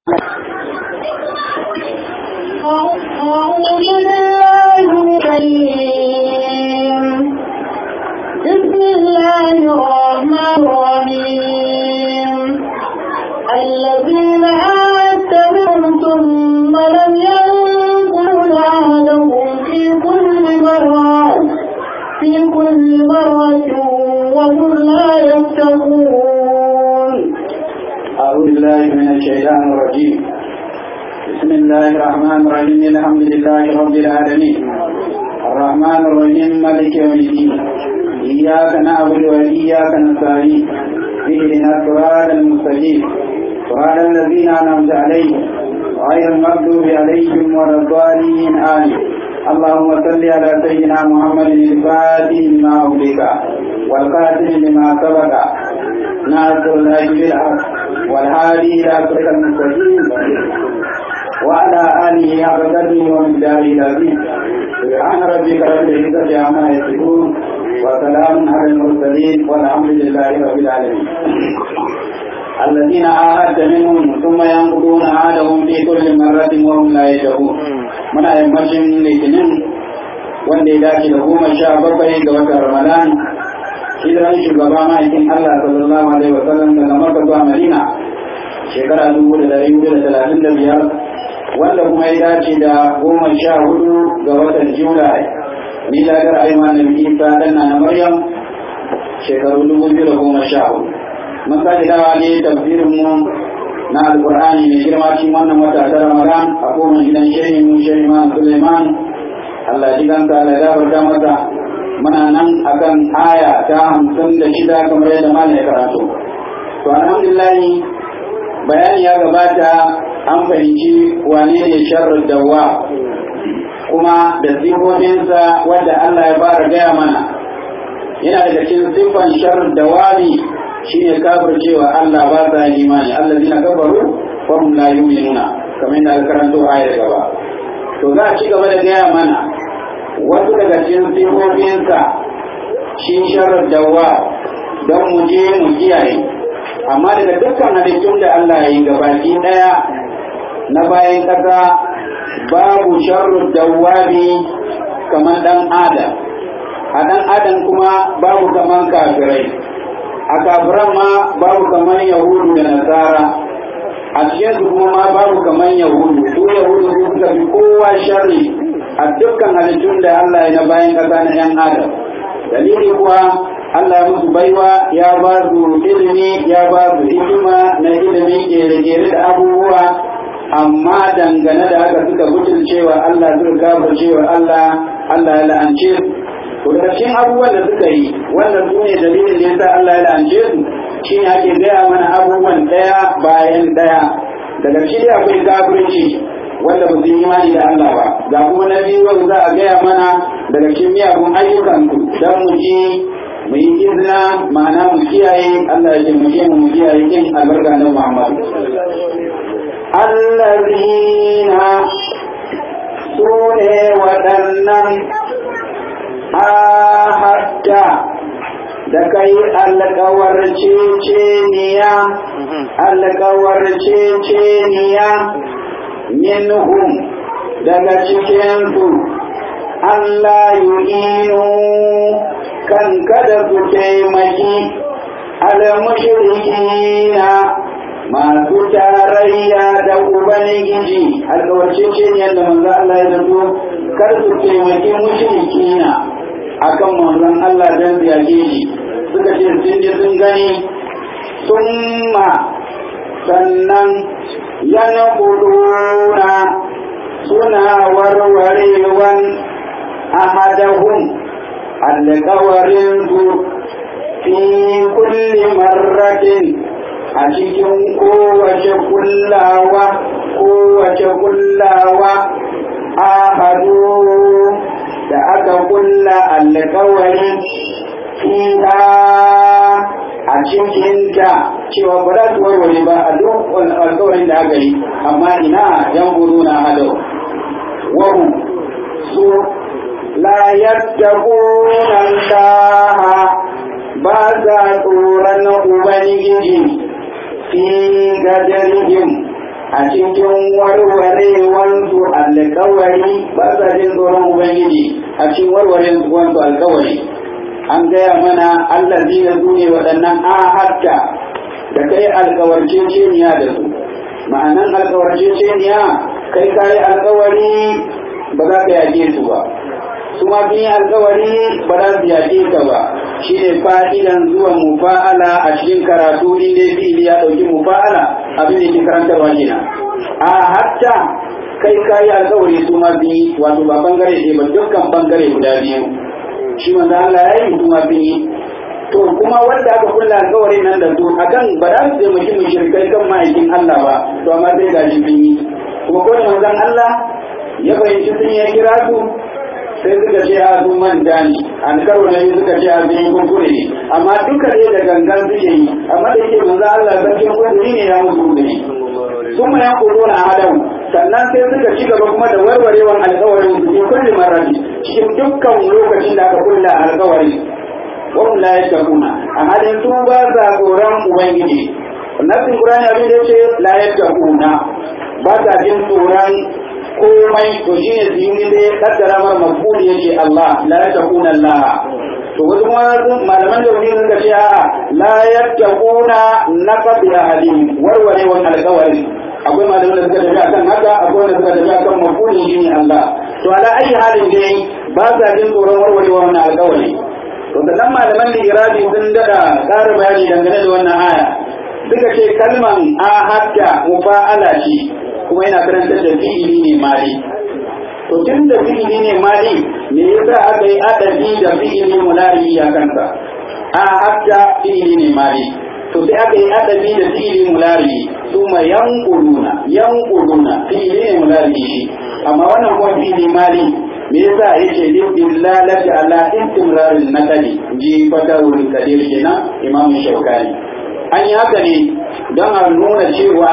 أعوذ بالله من الرجيم بسم الله الرحمن الرحيم الذين عاهدت منهم ثم لم ينقضوا عهدهم في كل مرة في كل مرة وهم لا يتقون أعوذ بالله من الشيطان الرجيم بسم الله الرحمن الرحيم الحمد لله رب العالمين الرحمن الرحيم مالك يوم الدين إياك نعبد وإياك نستعين اهدنا الصراط المستقيم صراط الذين أنعمت عليهم غير المغضوب عليهم ولا الضالين آمين اللهم صل على سيدنا محمد الفاتح لما أغلق والقاتل لما سبق ناصر الهدي بالحق والهادي إلى صراط المستقيم وعلى آله حق قدره ومقداره العظيم سبحان ربك رب العزة عما يصفون وسلام على المرسلين والحمد لله رب العالمين الذين عاهدت منهم ثم ينقضون عهدهم في كل مرة وهم لا يشعرون من أيمتهم الاثنين wanda ya dace da goma sha bakwai ga watan Ramadan hijiran shugaba ma'aikin Allah sallallahu alaihi wa sallam daga Makka zuwa Madina shekara dubu da dari hudu da talatin da biyar wanda kuma ya dace da goma sha hudu ga watan Julai miladar Aiman Nabi Isa dan na Maryam shekaru dubu biyu da goma sha hudu mun sake dawa ne tafsirin mu na alkur'ani mai girma cikin wannan wata ta Ramadan a kowane gidan shehin mu shehin Suleiman Allah ji kansa da gafarta masa muna nan akan aya ta hamsin da shida kamar yadda malam ya karatu to alhamdulillah bayani ya gabata an fahimci wane ne sharrul dawwa kuma da sifofinsa wadda Allah ya fara gaya mana yana daga cikin siffan sharrul dawami shine kafircewa Allah ba sa imani allazina kafaru wa hum la yu'minuna kamar yadda aka karanto ayar gaba to za a ci gaba da gaya mana wasu daga cikin sifofinsa shi sharar dawa don mu je mu kiyaye amma daga dukkan halittun da Allah ya yi gabaki ɗaya na bayan ƙasa babu sharru dawabi kamar ɗan adam a ɗan adam kuma babu kamar kafirai a kafiran ma babu kamar yahudu da nasara a cikin su kuma ma babu kamar yahudu su yahudu su suka fi kowa sharri a dukkan halittun da Allah ya na bayan ƙasa na ‘yan adam. Dalili kuwa Allah ya musu baiwa ya ba su ilimi ya ba su hikima na ilimi kere-kere da abubuwa amma dangane da haka suka gudun cewa Allah suka gabar cewa Allah Allah ya la'ance su. To da cikin abubuwan da suka yi wannan su ne dalilin da yasa Allah ya la'ance su shi ne ake gaya mana abubuwan ɗaya bayan ɗaya. Daga shi akwai kafirci wanda ba su yi imani da Allah ba ga kuma na biyu wanda za a gaya mana daga cikin miyagun ayyukan ku don mu ji mu yi izina ma'ana mu kiyaye Allah ya taimake mu mu kiyaye kin albarka na Muhammad allazina sune waɗannan ahadda da kai alƙawar ceceniya alƙawar ceceniya minhum daga cikinsu Allah yu'inu kan kada su taimaki al-mushrikina masu tarayya da ubangiji alkawarce ce ne da manzo Allah ya zato kar su taimaki mushrikina akan manzon Allah dan ziyage shi suka ce sun je sun gani summa sannan yana kuduna suna warwarewan ahadahum alkawarinsu fi kulli marratin a cikin kowace kullawa kowace kullawa ahadu da aka kulla alkawarin fiha a cikinta cewa ba za su warware ba a duk alkawarin da aka yi amma ina yan buru na hado wahu su la yattaquna Allah ba za tsoron ubangiji fi gadarihim a cikin warwarewansu alkawari ba sa jin tsoron ubangiji a cikin warwarewansu alkawari an gaya mana allazi na su ne waɗannan ahadda da kai alkawarceceniya da su ma'anan alkawarceceniya kai kayi alkawari ba za ka yaƙe su ba su ma sun yi alkawari ba za su yaƙe ka ba shi ne fa'idan zuwa mufa'ala a cikin karatu inda fi'ili ya ɗauki mufa'ala abin da ke karantarwa kenan a hatta kai kayi alkawari su ma sun yi wato ba bangare ɗaya ba dukkan bangare guda biyu shi manzo Allah ya yi su ma sun yi to kuma wanda aka kulla alkawarin nan da su akan ba za su taimaki mushrikai kan ma'aikin Allah ba to amma sai ga shi sun yi kuma ko manzon Allah ya fahimci sun ya kira su sai suka ce a sun manta ne an karo na biyu suka ce a sun yi kuskure ne amma duka dai da gangan suke yi amma da yake manzo Allah sarkin kuskure ne ya musu kuskure sun ma ya kudo na adam sannan sai suka ci gaba kuma da warwarewan alkawarin su cikin kulli marrati cikin dukkan lokacin da aka kulla alkawari wahum la yattaquna a halin su ba sa tsoron ubangiji nasin qur'ani abin da yace la yattaquna ba sa jin tsoron komai to shi ne zini da ya kaddara mar mafuli yake Allah la yattaquna Allah to wasu kuma malaman da wani suka ce a'a la yattaquna naqab ya halim warware wannan alƙawari akwai malaman da suka tafi akan haka akwai wanda suka tafi akan mafuli shi ne Allah to ala ayi halin dai ba sa jin tsoron warware wannan alƙawari to sannan malaman da iradi sun dada ƙara bayani dangane da wannan aya suka ce kalman ahadda mufa'ala ce kuma yana karantar da fi'ili ne mali to tun da fi'ili ne mali me yasa aka yi adabi da fi'ili mulari a kansa a hatta fi'ili ne mali to sai aka yi adabi da fi'ili mulari kuma yanquluna yanquluna fi'ili ne mulari shi amma wannan kuma fi'ili mali me yasa yake dillalati ala istimrarin nakali ji fatawul kadir kenan imamu shaukani an yi haka ne don a nuna cewa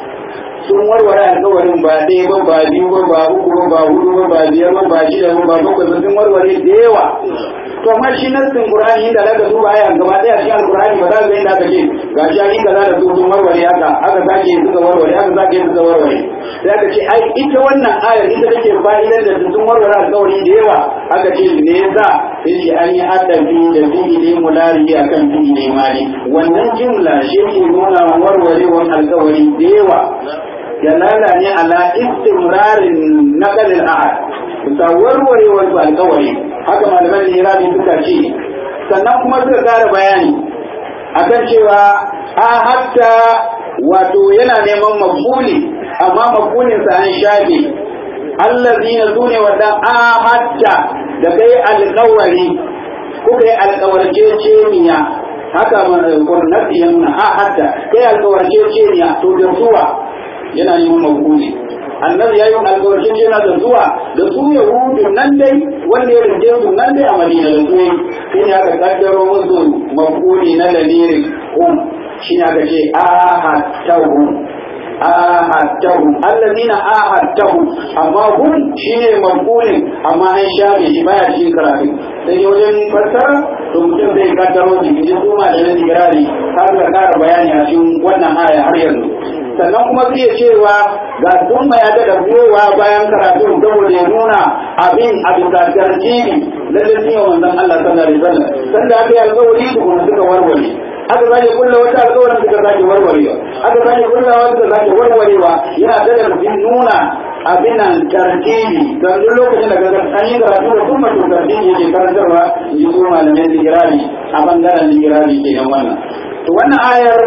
sun warware alkawarin ba ɗaya ba ba biyu ba ba uku ba ba hudu ba ba biyar ba ba shida ba ba bakwai ba sun warware da yawa to amma shi nassin qur'ani inda zaka duba aya gaba ɗaya cikin alqur'ani ba za ka ga inda aka ce ga shi an kaza da su sun warware haka aka sake suka warware aka sake suka warware sai aka ce ai ita wannan ayar ita take fa'idan da sun warware alkawari da yawa aka ce me yasa sai ce an yi adabi da fi'ili mulari akan fi'ili mali wannan jumla shi ke nuna warwarewar alkawari da yawa dalala ne ala istimrarin naqalil ahad bisa warwarewar su alkawari haka malaman irani suka ce sannan kuma suka kara bayani akan cewa a hatta wato yana neman mafuli amma mafulin sa an shafe allazina sune wadan a hatta da kai alkawari kuka yi alkawarceceniya haka kurnati yana a hatta kai alkawarceceniya to da zuwa yana neman mafuli annabi ya yi alkawarcin yana da zuwa da su yahudu nan dai wanda ya rinde su nan dai a madina da su sai ne aka kaddaro musu mafuli na dalirin hum shi ne aka ce ahadtahum ahadtahum allazina ahadtahum amma hum shine mafulin amma an shafe shi baya cikin karatu sai dai wajen fassara to mutum zai kaddaro shi idan su ma da nan digirari har ka kara bayani a cikin wannan aya har yanzu sannan kuma zai cewa ga sun ya ga da gowa bayan karatu saboda ya nuna abin a bisa tarjibi lalle sun yi wanzan Allah sallallahu alaihi wasallam sanda aka yi alƙawari su kuma suka warware aka sake kulla wata alƙawarin suka sake warwarewa aka sake kulla wata suka sake warwarewa yana da da nuna abin nan tarjibi don duk lokacin da kaga an yi karatu da kuma to tarjibi yake karantarwa yi su malamin digirari a bangaren digirari kenan wannan to wannan ayar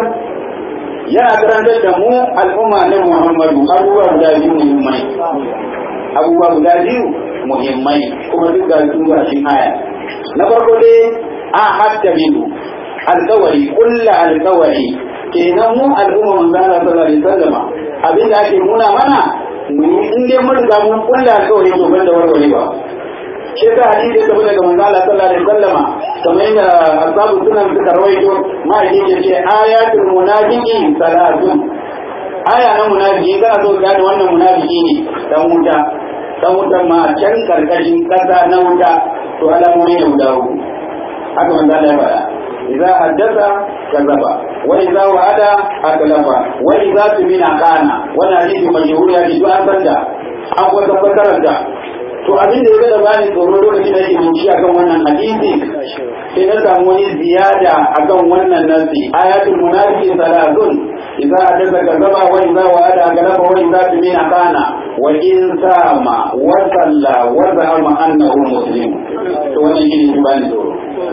yana karantar da mu al'umma na Muhammadu abubuwa guda biyu muhimmai abubuwa guda biyu muhimmai kuma duk ga su ga cikin aya na farko dai a hatta biyu alkawari kulla alkawari kenan mu al'umma manzo Allah sallallahu alaihi wasallam abinda ake nuna mana mu in dai mun riga mun kulla alkawari to ban da warware ba shi ta hadisi da daga manzo Allah sallallahu alaihi wasallama kamar yadda ashabu sunan suka rawaito ma'aikin ya ce ayatul munafiqi salatun aya na munafiki kana so gane wannan munafiki ne dan wuta dan wuta ma can karkashin kasa na wuta to alamomi ne guda uku haka manzo Allah ya faɗa idza haddatha kazaba wa idza wa'ada akhlafa wa idza tumina kana wannan hadisi mashhur ya ji an san da an kuma tabbatar da to abin da ya ga bani tsoro lokacin da yake bincike akan wannan hadisi sai na samu wani ziyada akan wannan nasi ayatul munafiqin salatun idza haddatha kadaba wa idza wa'ada akhlafa wa idza tumina kana wa in sama wa salla wa za'ama annahu muslim to wannan shi ne bani tsoro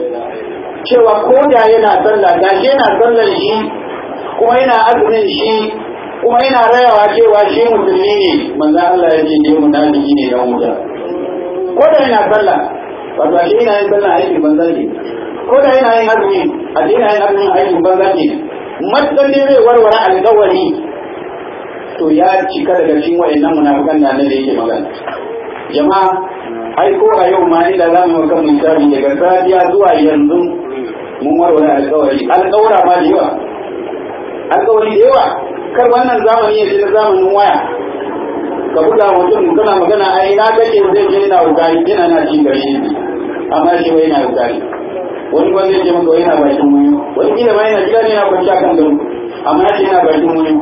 cewa ko da yana sallah gashi yana sallar shi kuma yana azumin shi kuma yana rayawa cewa shi musulmi ne manzo Allah ya ce ne munafiki ne dan wuta ko da yana sallah wato a yana yin sallah aikin banza ne ko da yana yin azumi a yana yin azumin aikin banza ne matsalli zai warware alƙawari to ya cika daga cikin wayannan munafikan da annabi yake magana jama'a ai ko a yau ma inda za mu maka misali daga safiya zuwa yanzu mun warware alƙawari alƙawara ma da yawa alƙawari da yawa kar wannan zamani ya na zamanin waya ka buga mutum kana magana ai na kake zai je na wukari yana na ci gare shi amma shi wai na wukari wani wanda ya ce maka wai na bakin muyu wani kila ma yana gida ne na kwanci akan gado amma ya ce yana bakin muyu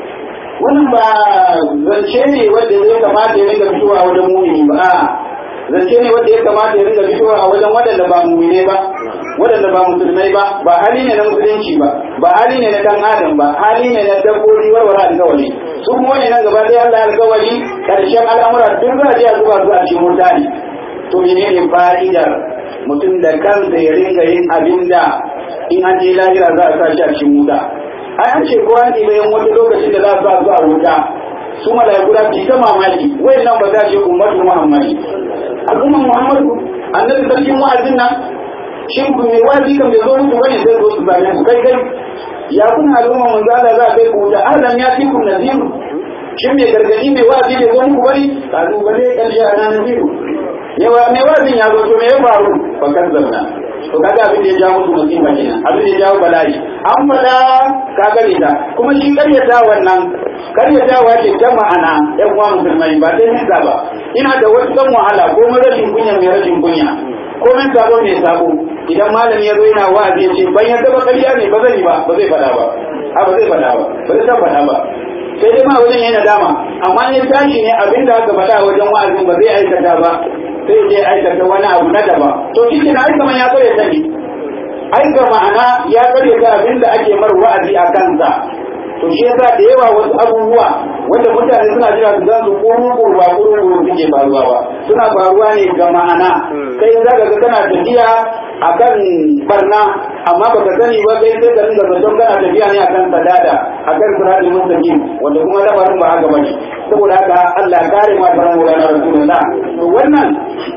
wannan ba zance ne wanda ya kamata ya ringa fitowa wajen mumini ba zance ne wanda ya kamata ya ringa fitowa a wajen waɗanda ba mumine ba waɗanda ba musulmai ba ba hali ne na musulunci ba ba hali ne na dan adam ba hali ne na dabbobi warware alkawari su kuma wani nan gaba ɗaya Allah alkawari karshen al'amura duk za a je a zuba su a cikin mutane to menene fa'idar mutum da kansa ya ringa yin abin da in an je lahira za a sa shi a cikin wuta ai an ce ko an ɗiba yin wani lokacin da za a sa su a wuta su mala'iku da su ta mamaki wayannan ba za su yi ummatu muhammadi al'umman muhammadu annabi sarkin wa'azin nan shin ku mai wazi kan bai zo muku bane sai zo su zame ku kai kai ya kuna al'umma mun zala za a kai ku da azan ya fi ku naziru shin mai gargadi mai wazi bai zo muku bane kazu ba ne kalli a nan naziru yawa mai wazin ya zo to me ya faru fa kan zamna to kaga abin da ya jawo musu musiba kenan abin da ya jawo bala'i an fada ka gane ta kuma shi karyata wannan karyatawa ce ta ma'ana yan uwa musulmai ba sai nisa ba ina da wasu kan wahala ko rashin kunya mai rashin kunya komai sabo mai sabo idan malami ya zo yana wa'azi ya ce ban yadda ba ƙarya ne ba zai ba ba zai faɗa ba a ba zai faɗa ba ba zai san faɗa ba sai dai ma wajen yana dama amma ya tashi ne abin da aka faɗa wajen wa'azin ba zai aikata ba sai je aikata wani abu na daba to shi na aika man ya kare ta ne aika ma'ana ya kare ta abin da ake mar wa'azi a kansa to shi yasa da yawa wasu abubuwa wanda mutane suna jira su zan su kuru kuru ba kuru kuru suke faruwa ba suna faruwa ne ga ma'ana kai za ka ga kana tafiya akan barna amma baka sani ba kai sai ka ringa zaton kana tafiya ne akan sadada akan siratul mustaqim wanda kuma lamarin ba haka bane saboda haka Allah ya kare ma faran wa na rasulullah to wannan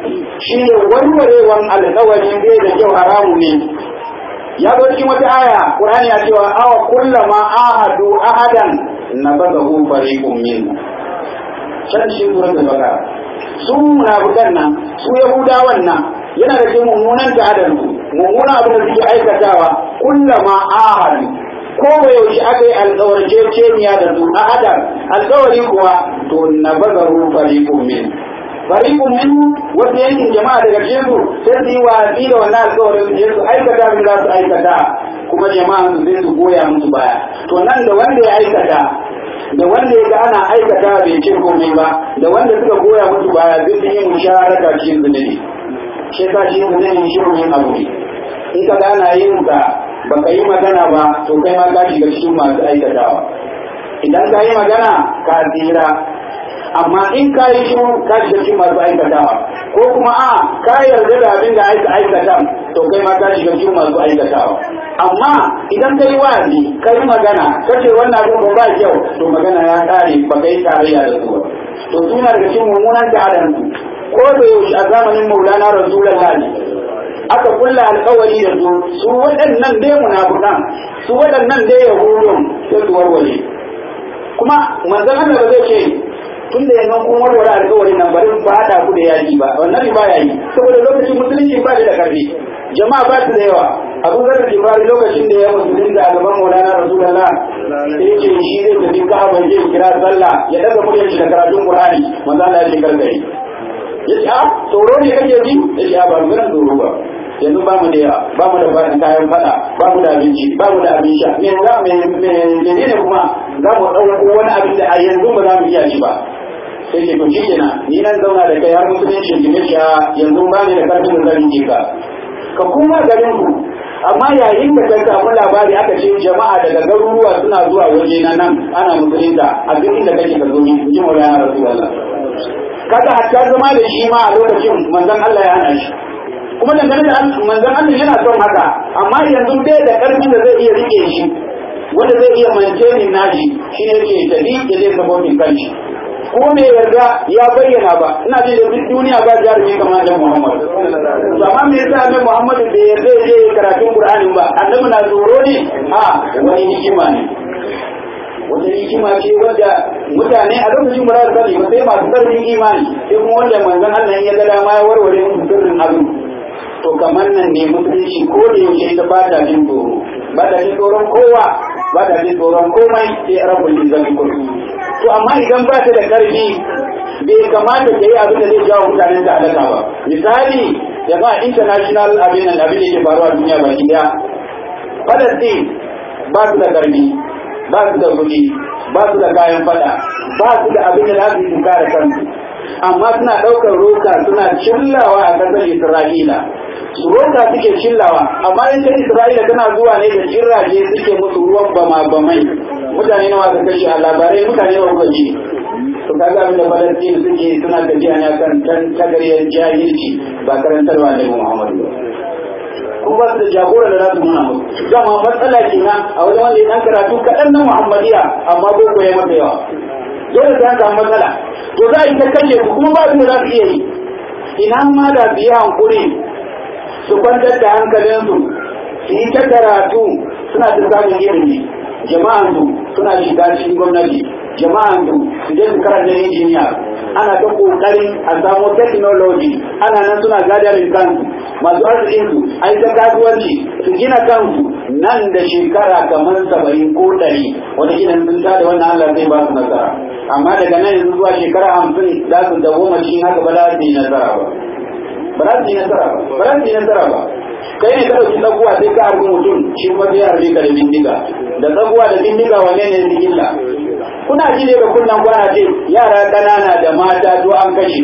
shine warwarewan alƙawari bai da kyau haramu ne ya zo cikin wata aya Qur'ani ya cewa awa kullama ahadu ahadan nabadahu fariqun min can shi suratul baqara su munafikan nan su yahudawan nan yana da cikin mummunan ta'adar su mummunan abin da suke aikatawa kullama ahadu ko ba yaushe aka yi alkawarceceniya da su ahadan alkawari kuwa to nabadahu fariqun min fariqun min wasu yankin jama'a daga cikin su sai su yi watsi da wannan alƙawarin su je su aikata abin za su aikata kuma jama'a su sai su goya musu baya to nan da wanda ya aikata da wanda ya ga ana aikata bai ce komai ba da wanda suka goya musu baya duk sun yi musharaka cikin zunubi shi yasa shi zunubi shi yin abu ne in ka ga ana yin ka baka yi magana ba to kai ma ka shiga cikin masu aikatawa idan ka yi magana ka tsira amma in ka yi shiru ka shiga cikin masu aikatawa ko kuma a ka yarda da abin da aika aikata to kai ma ka shiga cikin masu aikatawa amma idan ka yi wa'azi ka yi magana ka ce wannan abin ba kyau to magana ya kare ba ka yi tarayya da su ba to suna daga cikin mummunan ta'adan su ko da yaushe a zamanin maulana rasulullahi aka kulla alkawari da su su waɗannan dai munafukan su waɗannan dai yahudun sai su warware kuma manzon Allah ba zai ce tun da yanzu kun warware alƙawarin nan bari ba haɗa ku da yaƙi ba wannan ba ya yi saboda lokacin musulunci ba da ƙarfi jama'a ba su da yawa abu zar da jibari lokacin da ya musulun da a gaban maulana rasulullah sai ce shi zai tafi ka'aba zai kira sallah ya daga muryar shi da karatun qur'ani manzo Allah ya ce gargari ya ce a tsoro ne kake ji ya ce a ba maganar tsoro ba yanzu ba mu da yawa ba mu da kayan fada ba mu da abinci ba mu da abin sha me za me me ne kuma za mu ɗauko wani abin da a yanzu ba za mu iya shi ba sai ke to shi kenan ni nan zauna da kai har musulunci gine shi yanzu ba ni da karfin da zan yi ka ka kuma garin ku amma yayin da ka samu labari aka ce jama'a daga garuruwa suna zuwa waje na nan ana musulunta a duk inda kake ka zo ni ji maulana rasulullah kaga hatta zama da shi ma a lokacin manzon Allah ya hana shi kuma dangane da manzon Allah yana son haka amma yanzu bai da karfin da zai iya rike shi wanda zai iya maintaining nashi shi ne yake tafi da zai sabotin kanshi ko me yarda ya bayyana ba ina jin da duk duniya ba jarumi kamar da Muhammad to amma me yasa annabi Muhammad bai yarda ya je karatun Qur'ani ba annabi na tsoro ne a wani hikima ne wata hikima ce wadda mutane a lokacin ba za su sani ba sai masu karfin imani sai kuma wanda manzon Allah ya ga dama ya warware musu sirrin abin to kamar nan ne musulunci ko da yaushe ita ba ta jin tsoro ba ta jin tsoron kowa ba ta jin tsoron komai sai rabbul izzati kullu to amma idan ba ta da karfi bai kamata ta yi abin da zai jawo mutanen ta halaka ba misali ya ba international abin nan abin da ke faruwa duniya baki daya Palestine ba su da karfi ba su da kuɗi ba su da kayan fada ba su da abin da za su yi kare kansu amma suna ɗaukar roka suna cillawa a ƙasar Isra'ila su roka suke cillawa amma in ta Isra'ila tana zuwa ne da jirage suke musu ruwan bama bamai mutane nawa ka kashe a labarai mutane nawa kuka ji to kaga abin da Falastin suke suna tafiya ne kan tan tagariyar jahilci ba karantarwa ne Muhammadu kuma ba su da jagora da za su nuna musu dama matsala kenan a wajen wanda ya dan karatu kaɗan na Muhammadiya amma boko ya mata yawa dole ta samu matsala to za a yi ta kashe su kuma ba su da za su iya yi ina ma da su yi hankuri su kwantar da hankalinsu su yi ta karatu suna ta samun ilimi jama'an su suna shiga cikin gwamnati jama'an su su je su karanta injiniya ana ta kokarin a samu technology ana nan suna gadarin kansu masu arzikin su a ta kasuwanci su gina kansu nan da shekara kamar saba'in ko ɗari wani gidan sun tada wannan Allah zai ba su nasara amma daga nan yanzu zuwa shekara hamsin za su dawo cikin haka ba za su yi nasara ba ba za su yi nasara ba ba za su yi nasara ba kai ne ka ɗauki tsakuwa sai ka harbi mutum shi kuma sai harbi ka da bindiga da tsakuwa da bindiga wane ne da illa kuna ji ne da kunnan kwana ce yara ƙanana da mata to an kashe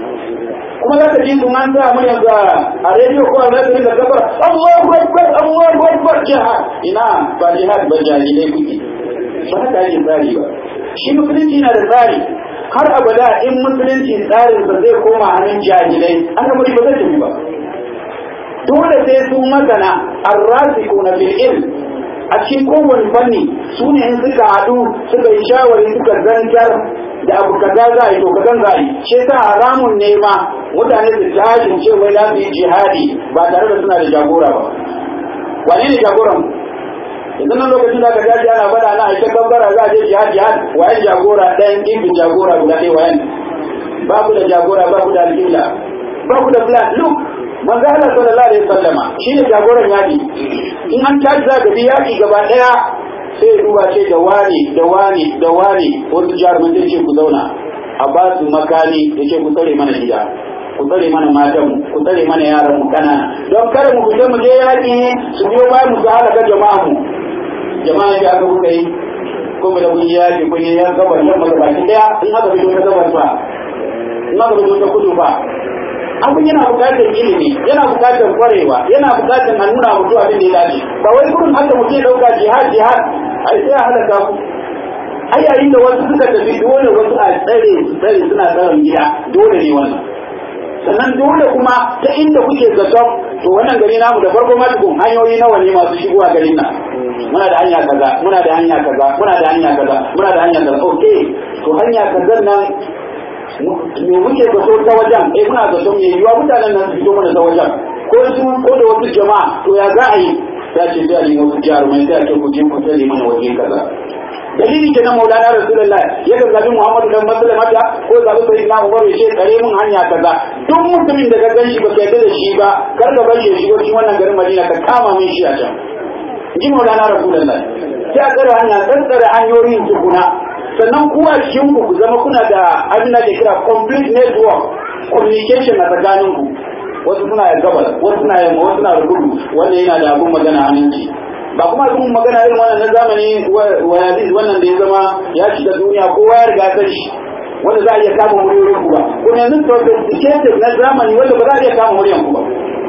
kuma za ka ji su an sa mu yanzu a rediyo ko a za ka rinka kafar Allahu Akbar Allahu Akbar jihad ina ba jihad ba jahilai kuke ba haka ake tsari ba shi musulunci na da tsari har abada in musulunci tsarin sa zai koma hannun jahilai an ga ba zai tafi ba dole sai su masana arrasikuna fil ilm a cikin kowane fanni su ne in suka haɗu suka yi shawari suka zantar da abu kaza za a yi to kazan za a yi shi yasa haramun ne ma mutane su tashin ce wai za su yi jihadi ba tare da suna da jagora ba wane ne jagoran yanzu nan lokacin da aka tashi ana faɗa na aisha gambara za a je jihad jihad wayan jagora ɗayan ɗin jagora guda ɗaya wayan ba ku da jagora ba ku da alƙibla ba ku da plan look manzo Allah sallallahu alaihi wasallama shine jagoran yaki in an tashi za ka bi yaki gaba daya sai duba ce da wani da wani da wani wasu jaruman ce ku zauna a ba su makani da ce ku tsare mana gida ku tsare mana matan mu ku tsare mana yaran mu kanana don kare mu fita mu je yaki su biyo bayan mu su halaka jama'a mu jama'a ya aka kuka yi ko da kun yi yaki kun yi yan gabar yan maka baki daya in aka fito ta gabar fa in aka fito ta kudu fa abin yana bukatar ilimi yana bukatar kwarewa yana bukatar a nuna mutu abin da ya dace ba wai kurin haka mutum ya dauka jihad jihad ai sai a halaka ku ai yayin da wasu suka tafi dole wasu a tsare su tsare suna tsaron gida dole ne wannan sannan dole kuma ta inda kuke zaton to wannan gari namu da farko ma tukun hanyoyi nawa ne masu shigowa garin nan muna da hanya kaza muna da hanya kaza muna da hanya kaza muna da hanya kaza okay to hanya kaza nan me muke zato ta wajen eh muna zato me yiwa mutanen nan su fito mana ta wajen ko su ko da wasu jama'a to ya za a yi ta ce sai a nemi wasu jarumai sai a ce ku je ku tsare mana waje kaza dalili ke na maulana rasulullah ya ga zabi muhammadu dan maslamata ko zabi sai na umar ya ce tsare mun hanya kaza duk mutumin da ka gan shi ba ka yarda da shi ba kar ka bar shi shigo cikin wannan garin madina ka kama min shi a can ji maulana rasulullah sai a tsare hanya tsare hanyoyin tukuna sannan kuwa cikin ku ku zama kuna da abin da ke kira complete network communication a tsakanin ku wasu suna da gabas wasu suna yamma wasu suna da kudu wannan yana da abun magana hannunci ba kuma abun magana irin wannan na zamani wannan da ya zama ya shiga duniya kowa ya riga san shi wanda za a iya kama muryoyin ku ba kuma yanzu sophisticated na zamani wanda ba za a iya kama muryan ku ba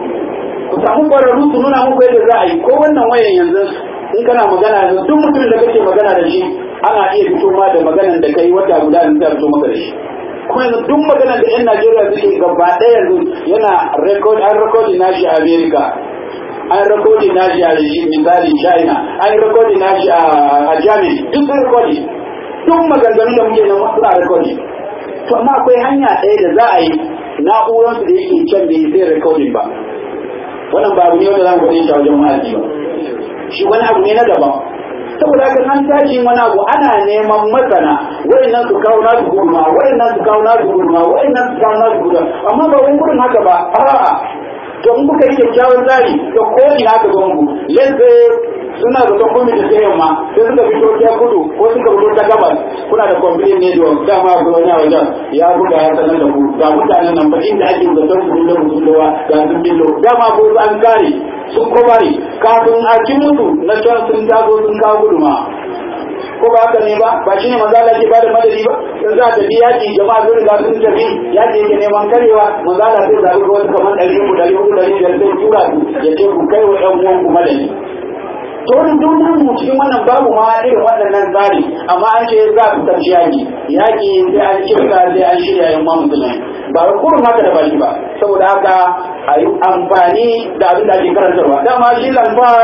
ku samu ƙwararru su nuna muku yadda za a yi ko wannan wayan yanzu in kana magana yanzu duk mutumin da kake magana da shi ana iya fito ma da maganan da kai wata guda da zai fito maka da shi kuma yanzu duk maganan da yan Najeriya suke gaba ɗaya yanzu yana record an recording nashi a America an recording nashi a misali China an recording nashi a Germany duk sun recording duk maganganun da muke nan suna recording to amma akwai hanya ɗaya da za a yi na'uransu da yake can bai sai recording ba wannan ba abu ne wanda za mu faɗi shi a wajen ma'aji ba shi wani abu ne na daban saboda haka an tashi wani abu ana neman masana wayannan su kawo nasu gudunma wayannan su kawo nasu gudunma wayannan su kawo nasu gudunma amma ba wani gudun haka ba a'a to in kuka yi kyakkyawan tsari to ko ina ka zo muku yadda suna da kwamfani da sayan ma sai suka fito ta kudu ko suka fito ta gabas kuna da kwamfani ne da dama ga wani wajen ya buga ya sanar da ku ga mutanen nan ba inda ake zaton su billo musulunwa ga sun billo dama ko an kare sun kobari kafin a ci mutu na can sun taso sun kawo guduma ko ba haka ne ba ba shine manzo Allah ke bada madadi ba in za ta bi yaki jama'a sun riga sun tafi yaki yake neman karewa manzo Allah sai zabi ga wasu kamar ɗari uku ɗari uku ɗari biyar sai tura su ya ce ku kai wa ƴan uwan ku madadi to wani duk mu cikin wannan babu ma irin waɗannan tsari amma an ce za su tafi yaki yaki sai an kirka sai an shirya yan ma musulmai ba wai kurum haka da baki ba saboda haka a yi amfani da abin da ake karantarwa dama shi lambar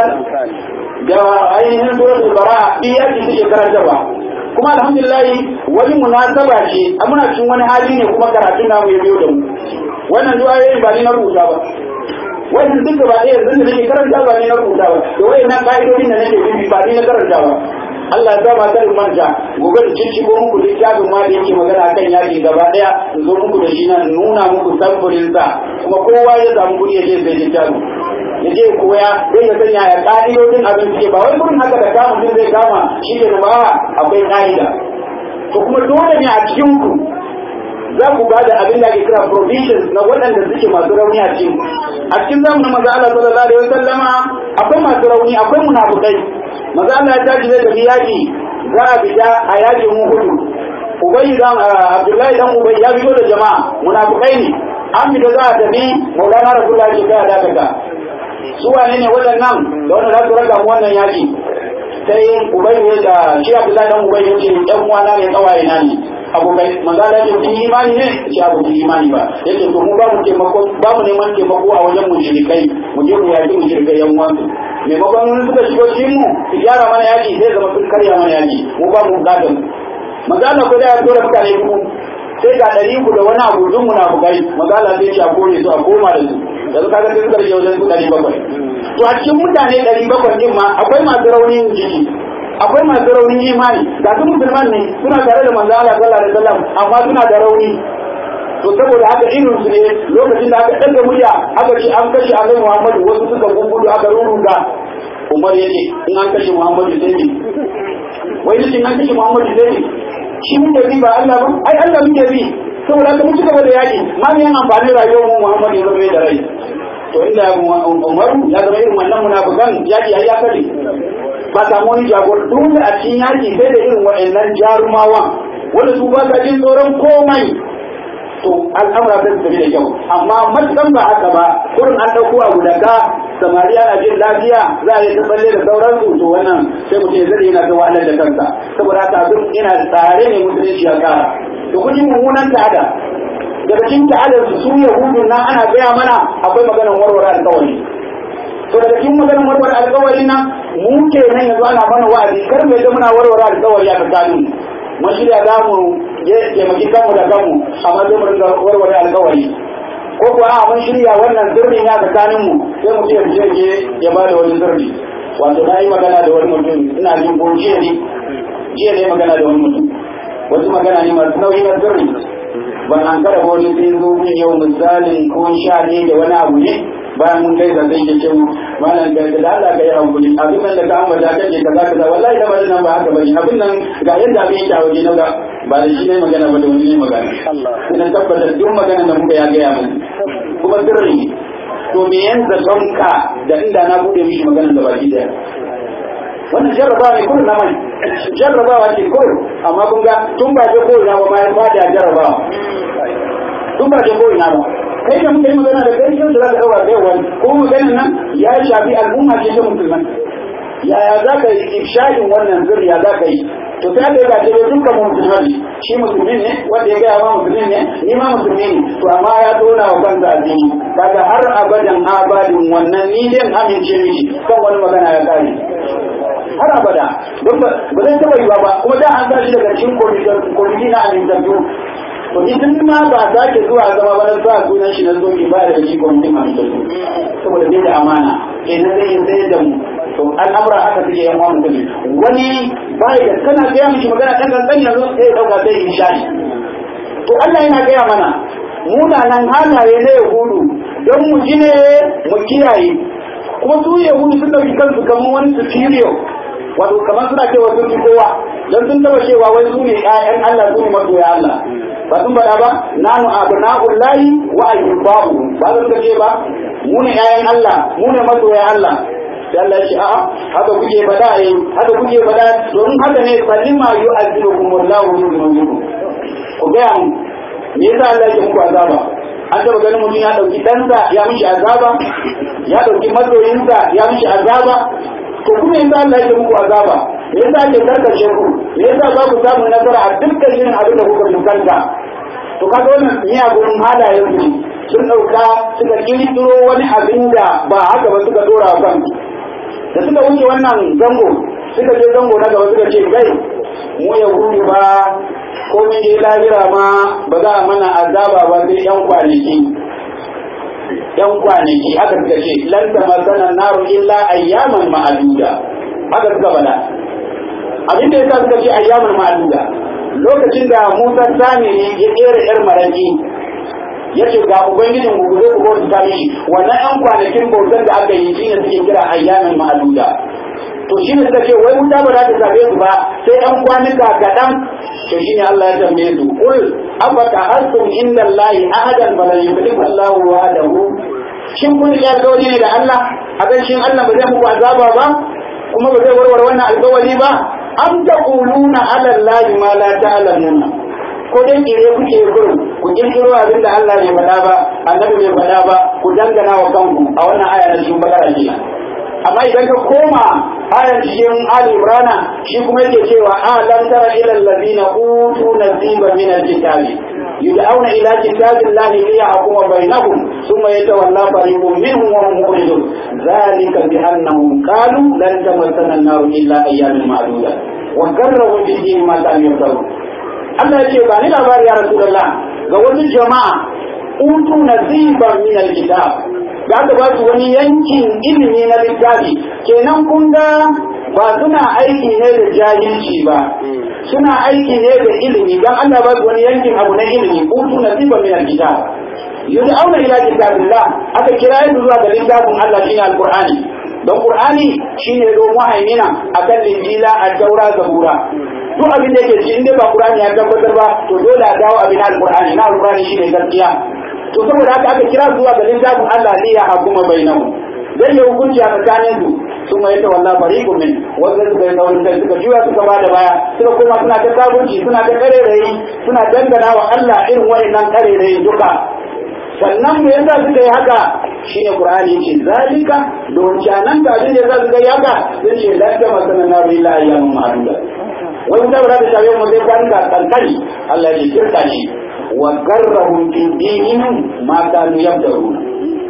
da ainihin suratul bara iyaki suke karantarwa kuma alhamdulillah wani munasaba ce a muna cikin wani hali ne kuma karatun namu ya biyo da mu wannan du'a yayin ba ni na rubuta ba wannan duk ba ɗaya yanzu da nake karanta ba ni na rubuta ba da wayannan ka'idodin da nake bi ba ni na karanta ba Allah ya zama ta manta gobe da cin shigo muku littafin ma da yake magana akan yaki gaba daya in zo muku da shi nan nuna muku samfurin sa kuma kowa ya samu kuɗi ya je sai littafin ya je koya zai ya sanya ya ka'idodin abin suke ba wai gurin haka da kama mutum zai kama shi ke da ba akwai ka'ida to kuma dole ne a cikin ku za ku ba da abin da ake kira provisions na waɗanda suke masu rauni a cikin a cikin zamanin maza Allah sallallahu alaihi wasallama akwai masu rauni akwai munafukai maza Allah ya tashi zai tafi yaƙi za a fita a yaƙin Uhudu Ubayy dan Abdullahi dan Ubayy ya fito da jama'a munafukai ne an fita za a tafi Maulana Rasulullahi ya ga dakata su wane ne waɗannan da wanda za su raka mu wannan yaƙi sai Ubayy ne da shi Abdullahi dan Ubayy ya ce ɗan uwana ne kawaye na ne abokai manzo Allah ya ce imani ne ce abu imani ba yace to mu ba mu taimako ba mu neman taimako a wajen mushrikai mu je mu yaki mushrikai yan uwansu maimakon wani suka shigo cikin mu su gyara mana yaki zai zama sun karya mana yaki mu ba mu bukatar manzo Allah ko da ya tura mutane ku sai ga ɗari ku da wani abu dun munafukai manzo Allah sai ce a kore su a koma da su yanzu kaga sai suka rage wajen su ɗari bakwai to a cikin mutane ɗari bakwai din ma akwai masu raunin jiki akwai masu raunin imani ga su musulman ne suna tare da manzo Allah sallallahu alaihi wasallam amma suna da rauni to saboda haka irin su ne lokacin da aka daga murya aka ce an kashe Annabi Muhammadu wasu suka gugudu aka ruruga Umar yake in an kashe Muhammadu sai ne wai ne an kashe Muhammadu sai ne shi muke bi ba Allah ba ai Allah muke bi saboda haka mun ci gaba da yaki ma ne amfani rayuwar mu Muhammadu ya zama da rai to inda Umaru ya zama irin wannan munafikan yaki ai ya kare ba samu wani jagor dole a cikin yaki sai da irin wa'annan jarumawan wanda su ba sa jin tsoron komai to al'amura sai su tafi da kyau amma matukan ba haka ba kurin an ɗauko abu da ka samariya na jin lafiya za a yi ta tsalle da sauransu to wannan sai mutum ya zai yana ta wahalar da kansa saboda haka abin ina tsare ne musulunci ya kara to kun ji mummunan ta'ada daga cikin ta'adar su su yahudu na ana gaya mana akwai maganar warware alkawari to daga cikin maganar warware alkawari nan mu ke nan yanzu ana mana wa'azi kar mu yadda muna warware alkawari a tsakanin mun shirya za mu taimaki kanmu da kanmu amma zai mu ringa warware alkawari ko kuwa a mun shirya wannan sirrin ya tsakanin mu sai mu ce je je ya ba da wani sirri wato na yi magana da wani mutum ina jin ko jiya ne jiya ne magana da wani mutum wasu magana ne masu nauyi na sirri ban an kada wani sai zo min yau misalin ko sha ne da wani abu ne bayan mun kai zai ke ce malam ga da Allah ga ya hankuli abin nan da ka ambata kake kaza kaza wallahi da bari nan ba haka bane abin nan ga yadda abin yake a waje na ga ba da shi ne magana ba da wani ne magana ina tabbatar duk magana da muka ya ga ya mun ko kuma sirri to me yan zaton ka da inda na bude mishi maganar da baki daya wannan jarrabawa ne kullum na mai jarrabawa ce kullum amma kun ga tun ba je koyi na ba bayan ba da jarrabawa tun ba je koyi na ba kai da muka yi magana da kai yau da za ka ɗaura da yawa ko maganar nan ya shafi al'umma ce ta musulman yaya za ka yi ifshadin wannan zuriya za ka yi to sai aka yi gace da dukkan musulman shi musulmi ne wanda ya gaya ma musulmi ne ni ma musulmi ne to amma ya tona wa kansa addini kaga har abadan abadin wannan ni din amince miki kan wani magana ya kare har abada don ba zai taɓa yiwa ba kuma da an sa shi daga cikin kwamiti na amintattu to idan ma ba za ke zuwa zama ba na sa sunan shi na zoki ba da shi kwamitin amintattu saboda bai da amana kenan zai yi sai da mu to al'amura haka suke yan uwan mutum wani bai da kana gaya mishi magana ɗan kankan yanzu sai ya ɗauka sai in shari to Allah yana gaya mana munanan halaye na yahudu don mu ji ne mu kiyaye kuma su yahudu sun ɗauki kansu kamar wani superior wato kamar suna cewa sun fi kowa don sun taba cewa wai su ne ƴaƴan Allah su ne masoya Allah ba sun faɗa ba nanu abna'ul lahi wa ayyubahu ba su suka ce ba mu ne ƴaƴan Allah mu ne masoya Allah sai Allah ya ce a'a haka kuke faɗa eh haka kuke faɗa don haka ne falima yu'azzibukum wallahu bi dhunubikum ku ga mu me yasa Allah ya muku azaba an taba ganin mutum ya dauki ɗansa ya mishi azaba ya dauki masoyinsa ya mishi azaba to kuma yasa Allah ya muku azaba me yasa ake karkace ku me yasa ba ku samu nasara a dukkan irin abin da kuka fuskanta to kaga wannan miyagun halayen su sun dauka suka kirkiro wani abin da ba haka ba suka dora wa kansu da suka wuce wannan zango suka je zango na gaba suka ce kai mu yahudu ba ko mun je lahira ma ba za a mana azaba ba sai yan kwanaki yan kwanaki haka suka ce lan tamassana naru illa ayyaman ma'aduda haka suka bada abin da yasa suka ce ayyaman ma'aduda lokacin da Musa Samiri ya kera yar maraki ya ce ga ubangijin ku zai ku bauta ta mishi wannan yan kwanakin bautar da aka yi shine suke kira ayyaman ma'aduda to shine suka ce wai wuta ba za ta same su ba sai yan kwanuka kaɗan to shine Allah ya tambaye su kul afaka asum inna Allahi ahadan fala yukhlifu Allahu wa'adahu shin kun ya alƙawari ne da Allah a kan shin Allah ba zai muku azaba ba kuma ba zai warware wannan alƙawari ba am taquluna ala Allahi ma la ta'lamuna ko dai kire kuke gurin ku kirkiro abin da Allah bai faɗa ba annabi bai faɗa ba ku dangana wa kanku a wannan aya na cikin bakara kenan amma idan ka koma ayar cikin Ali Imran shi kuma yake cewa alam tara ila allazina utu nasiban min alkitabi yud'auna ila kitabillahi liyahkuma bainahum thumma yatawalla fariqun minhum wa hum mu'ridun dhalika bi annahum qalu lan tamassana an-nar illa ayyaman ma'duda wa garrahu bi dini ma kanu yaftarun Allah ya ce ba ni labari ya Rasulullah ga wasu jama'a utu nasiban min alkitab da aka ba su wani yankin ilimi na littafi kenan kun ga ba suna aiki ne da jahilci ba suna aiki ne da ilimi dan Allah ba su wani yankin abu na ilimi utu nasiban min alkitab yud'auna ila kitabillah aka kira su zuwa ga littafin Allah shine alqur'ani don qur'ani shine zo muhaimina akan linjila at-taura zabura duk abin da yake ci inda ba qur'ani ya tabbatar ba to dole a dawo abin alqur'ani na alqur'ani shine gaskiya to saboda haka aka kira zuwa ga littafin Allah ne ya hakuma bainahu dan ya hukunci a tsakanin su sun mai ta wallahi fariqu min wanda suka yi nauyin kai suka juya suka ba da baya suka koma suna ta sabunci suna ta karerayi suna dangana wa Allah irin wa'annan karerayi duka sannan me yasa suka yi haka shine Qur'ani yace zalika don canan da abin da yasa suka yi haka sun ce la ta masana na illa ayyamun ma'duda wani da ba da shafe mu zai kwanka kankani Allah ya kirka shi wa garrahum fi dinihim ma kanu yabdaruna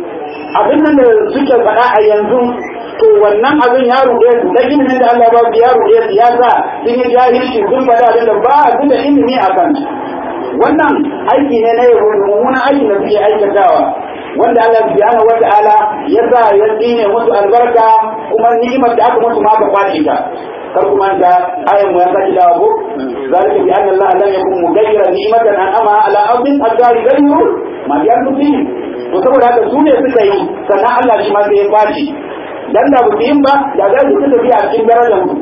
abin nan da suke faɗa a yanzu to wannan abin ya ruɗe su da ilimin da Allah ba su ya ruɗe su ya sa sun yi jahilci sun faɗa abin da ba su da ilimi a kan wannan aiki ne na yahudu mummunan aiki da suke aikatawa wanda Allah subhanahu wa ta'ala ya sa ya tsine musu albarka kuma ni'imar da aka musu ma ka kwace ta kar kuma da ayan mu ya saki dawo ko zalika bi anna Allah lam yakun mughayyiran ni'matan an'ama ala abdin hatta yughayyiru ma bi anfusihim to saboda haka su ne suka yi sannan Allah shi ma sai ya kwace dan da ba yin ba da za su tafi a cikin darajar mu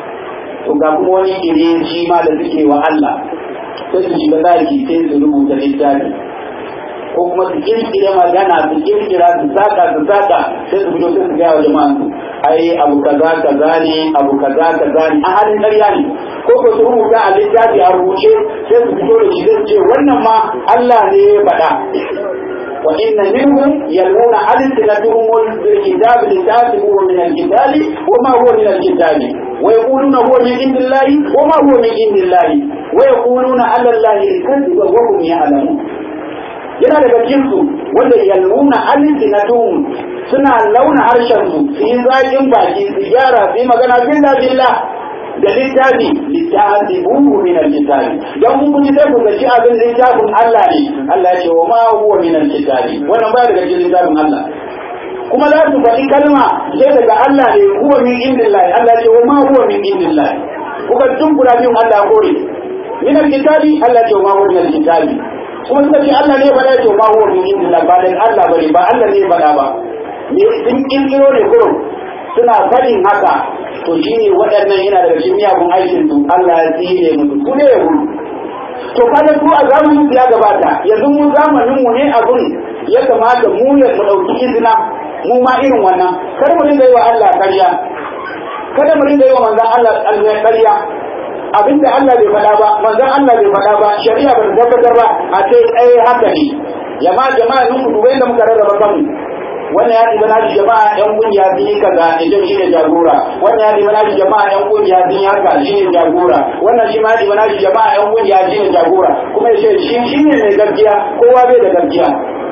to ga kuma wani ire shi ma da suke wa Allah sai su shiga zaki sai su rubuta littafi ko kuma su kirkire magana su kirkira su saka su saka sai su fito sai su gaya wa jama'an su ai abu kaza kaza ne abu kaza kaza ne a halin ƙarya ne ko ko su rubuta a littafi a rubuce sai su fito da shi sai su ce wannan ma Allah ne ya faɗa وإن منهم يلون ألسنتهم بالكتاب لتحسبوه من الكتاب وما هو من الكتاب ويقولون هو من عند الله وما هو من عند الله ويقولون على الله الكذب وهم يعلمون yana daga cikinsu wanda yalmuna alsinatuhum suna launa harshensu su yi zaƙin baki su gyara su yi magana billah billah da littafi littafibuhu min alkitabi dan mun kuji sai ku gaci abin littafin Allah ne Allah ya ce wa ma huwa min alkitabi wannan ba daga cikin littafin Allah kuma za su faɗi kalma sai daga Allah ne huwa min indillahi Allah ya ce wa ma huwa min indillahi kuka tun guda biyun Allah kore min alkitabi Allah ya ce wa ma huwa min alkitabi kuma suka ce Allah ne faɗa ya ce wa ma huwa min indillahi ba dan Allah bane ba Allah ne faɗa ba ne sun kirkiro ne kurum suna faɗin haka to shi ne waɗannan yana daga cikin miyagun aikin su Allah ya tsire musu su ne ya gudu to kada su a zamanin ya gabata yanzu mu zamanin mu ne abun ya kamata mu ya mu ɗauki izina mu ma irin wannan kada mu dinga yi wa Allah ƙarya kada mu dinga yi wa manzon Allah ƙarya abinda Allah bai faɗa ba manzon Allah bai faɗa ba shari'a ba ta tabbatar ba a ce ai haka ne jama'a jama'a nun ku dubai da muka rarraba kanmu wannan ya ɗiba nashi jama'a yan kungiya sun yi kaza idan shi ne jagora wannan ya ɗiba nashi jama'a yan kungiya sun yi haka shi ne jagora wannan shi ma ya ɗiba nashi jama'a yan kungiya shi ne jagora kuma ya ce shi shi ne mai gaskiya kowa bai da gaskiya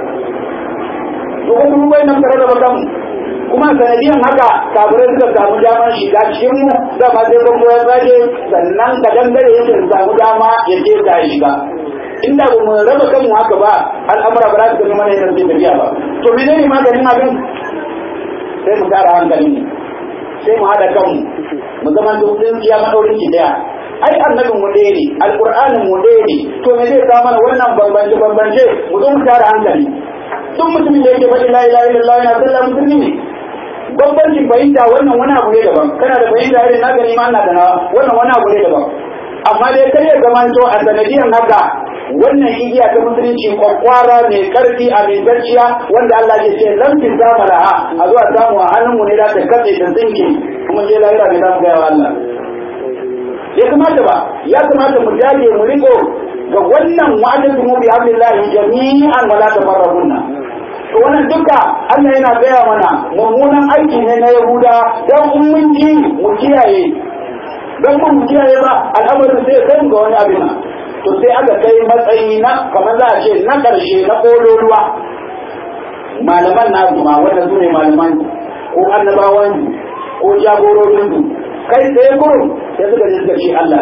to ko kuma bai nan tare da bakan kuma sanadiyan haka kafirai suka samu damar shiga cikin mu da ma sai bango ya tsage sannan ka dangare yake samu dama ya je ta shiga inda ba mu raba kanmu haka ba al'amura ba za su gani mana yadda zai tafiya ba to menene maganin abin sai mu kara hankalin mu sai mu haɗa kanmu mu zama dukkan iya maɗaurin ki daya ai annabin mu ɗaya ne alƙur'anin mu ɗaya ne to me zai kawo mana wannan bambance bambance mu zo mu tara hankali duk mutumin da yake faɗi la ilaha illallah yana sallah musulmi ne bambancin fahimta wannan wani abu ne daban kana da fahimta irin na gani ma ina da nawa wannan wani abu ne daban amma dai kar ya zamanto a sanadiyan haka wannan igiya ta musulunci kwakwara mai karfi a mai garciya wanda Allah ke ce zan fi zama da ha a zuwa samu a hannunmu ne za ta katse ta tsinke kuma je lahira ne za mu gaya wa Allah ya kamata ba ya kamata mu dage mu riko ga wannan wa'adatu mu bi hablillahi jami'an wala tafarraqunna to wannan duka Allah yana gaya mana mummunan aiki ne na Yahuda dan mun ji mu kiyaye dan mun kiyaye ba al'amarin sai kai ga wani abin to sai aka kai matsayi na kamar za a ce na ƙarshe na ƙololuwa malaman na ma wanda su ne malaman ko annabawan ko jagororin su kai tsaye kurum sai suka ji suka ce Allah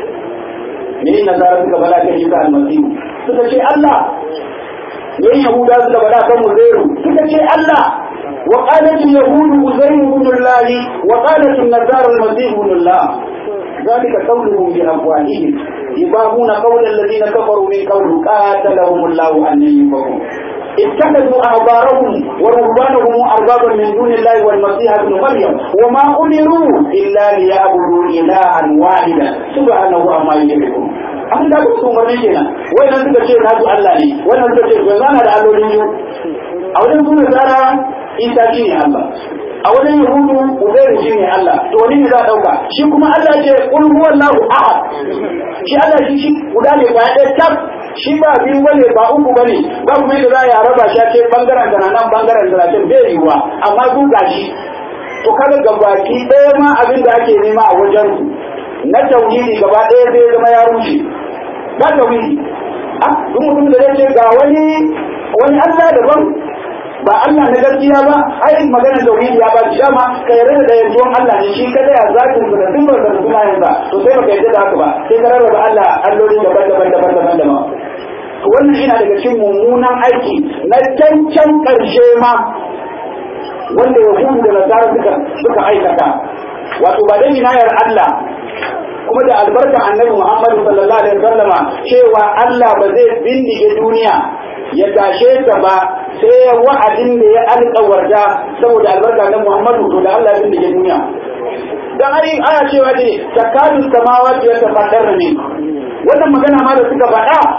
ne ne nazara suka bala kan Isa almasihu suka ce Allah ne Yahuda suka bala kan Uzairu suka ce Allah وقالت اليهود عزير بن الله وقالت النصارى المسيح بن الله ذلك قولهم بأفواههم يباهون قول الذين كفروا من قول قاتلهم الله أن ينفقون اتخذوا أحبارهم ورهبانهم أربابا من دون الله والمسيح ابن مريم وما أمروا إلا ليعبدوا إلها واحدا سبحانه عما يشركون an da su umarni kenan wannan suka ce na su Allah ne wannan suka ce ba zana da allolin yau a wajen su nasara isa shi ne Allah a wajen yahudu uzairu shi ne Allah to wani ne za a dauka shi kuma Allah ce kul huwallahu ahad shi Allah shi shi guda ne ba ɗaya tab shi ba biyu bane ba uku bane ba kuma yadda za a raba shi ce bangaren da nan bangaren da nan bai yiwuwa amma su gashi to kaga gabaki ɗaya ma abin da ake nema a wajen su na tauhidi gaba ɗaya zai zama ya rushe ba tauhidi a duk mutum da zai ce ga wani wani Allah daban ba Allah na gaskiya ba ai magana tauhidi ya ba shi dama ka yarda da yanzuwan Allah ne shi kada ya zakin su da dukkan da suna yanzu to sai baka yarda da haka ba sai ka rarraba Allah alloli daban-daban daban-daban daban to wannan yana daga cikin mummunan aiki na cancan karshe ma wanda yahudu da nasara suka suka aikata wato ba dan inayar Allah kuma da albarka annabi Muhammad sallallahu alaihi wasallama cewa Allah ba zai bindige duniya ya tashe ta ba sai wa'adin da ya alƙawarta saboda albarka na Muhammad to da Allah ya bindige duniya dan ai aya cewa ne takadu samawati ya tafaddar ne wannan magana ma da suka faɗa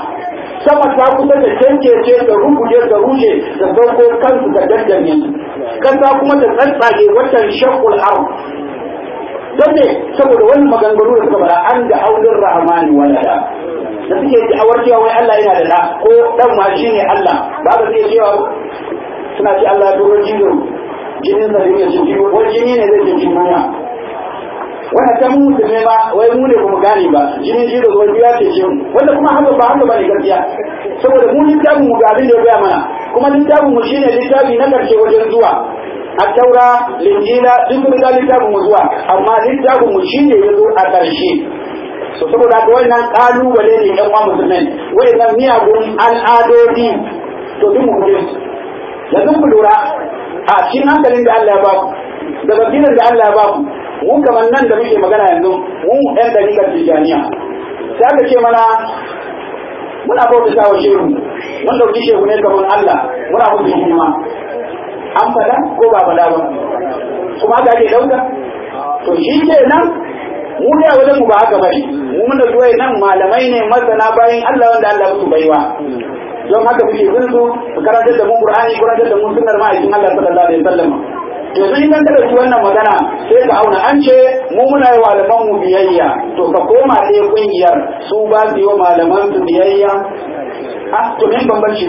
sama ta kusa da cancece da rubuje da rushe da sauko kansu da daddane kasa kuma ta tsantsage watan shakul arm don ne saboda wani maganganu da suka fara an da aulin rahmani walada da suke da'awar cewa wai Allah yana da da ko dan ma shi ne Allah ba ka sai cewa suna ce Allah ya dogara jizo jinin sa ne shi jiwo wai jini ne zai je duniya wannan ta mu musulmi ba wai mu ne kuma gane ba jinin jizo wai ya ce shi wanda kuma haka ba haka ba ne gaskiya saboda mu littafin mu ga abin da ya gaya mana kuma littafin mu shine littafi na karshe wajen zuwa a taura linjila duk mun ga littafin mu zuwa amma littafin mu shine ya zo a ƙarshe so saboda haka wannan kalubale ne ɗan uwa musulmai wayannan miyagun al'adodi to duk mu guje su yanzu ku lura a cikin hankalin da Allah ya ba ku da basirar da Allah ya ba ku mun kamar nan da muke magana yanzu mun ɗan dalilan tijaniya sai aka ce mana muna bauta sa wa shehu mun dauki shehu ne kamar Allah muna musu hidima an fada ko ba fada ba kuma haka ake dauka to shi ke nan mu ne a wajen mu ba haka bane mu mun dauki wayan nan malamai ne masana bayan Allah wanda Allah musu baiwa don haka muke bin su su karantar da mu Qur'ani karantar da mu sunnar ma'aikin Allah sallallahu alaihi wasallam yanzu in kan dauki wannan magana sai ka auna an ce mu muna yi malaman mu biyayya to ka koma ɗaya kungiyar su ba su yi wa malaman su biyayya a to me bambanci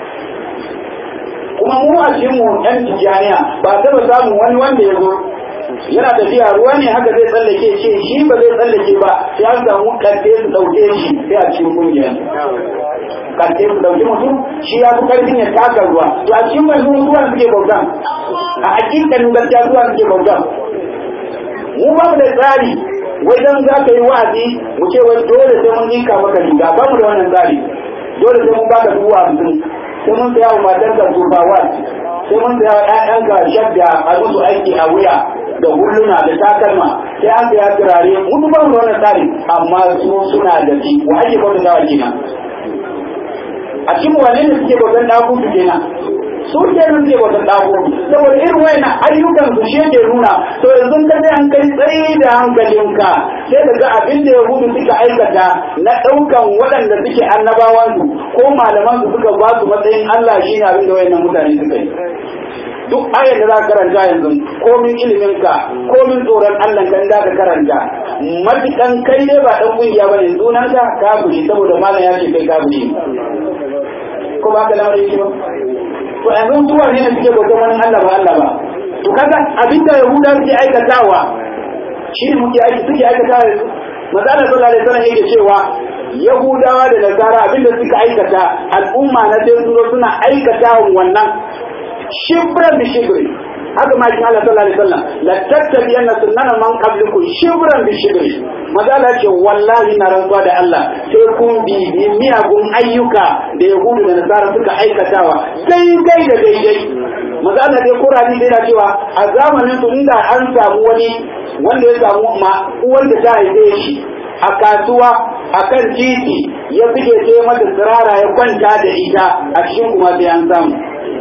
kuma mu a cikin mu yan tijaniya ba taba samun wani wanda ya zo yana tafiya ruwa ne haka zai tsallake ce shi ba zai tsallake ba sai an samu kante su dauke shi sai a cikin kungiyar kante su dauki mutum shi ya fi karfin ya taka ruwa to a cikin mai zuwa suke bautan a hakikanin gaskiya zuwa suke bautan mu ba mu da tsari wai dan za ka yi wa'azi mu ce wai dole sai mun ninka maka riga ba mu da wannan tsari dole sai mun baka duwa hamsin sai mun saya wa matarka turbawa sai mun saya wa ƴaƴanka shadda a musu aiki a wuya da hulluna da takalma sai an saya turare mun ba mu da wannan tsari amma su suna da shi wa ake bauta wa kenan a cikin wane ne suke bautan dakutu kenan su ke nan suke bautan dakutu saboda irin wayan ayyukan su shi yake nuna to yanzu ka sai an kai tsayi da hankalinka sai ka ga abin da yahudu suka aikata na ɗaukan waɗanda suke annabawan su ko malaman su suka ba su matsayin Allah shi ne abin da wayannan mutane suka yi duk ayar da za ka karanta yanzu komin iliminka komin tsoron Allah kan da ka karanta matukan kai ne ba dan kungiya bane sunan ka kafiri saboda malam ya ce kai kafiri ko ba ka lamarin shi ba to yanzu zuwa ne suke bautan wani Allah ba Allah ba to kaga abinda yahuda suke aikatawa shi ne muke aiki suke aikatawa yanzu manzo Allah sallallahu alaihi wasallam yake cewa yahudawa da nasara abinda suka aikata al'umma na sai suna aikata wannan shibran bi shibri haka ma cikin Allah sallallahu alaihi wasallam la tattabiyanna sunnana man qablikum shibran bi shibri mazala ce wallahi na rantsuwa da Allah sai kun bi miyagun ayyuka da yahudu da nasara suka aikatawa daidai da daidai mazala dai kurani dai na cewa a zamanin su inda an samu wani wanda ya samu ma uwar da ta haife shi a kasuwa a kan titi ya fige sai mata tsirara ya kwanta da ita a cikin kuma sai an samu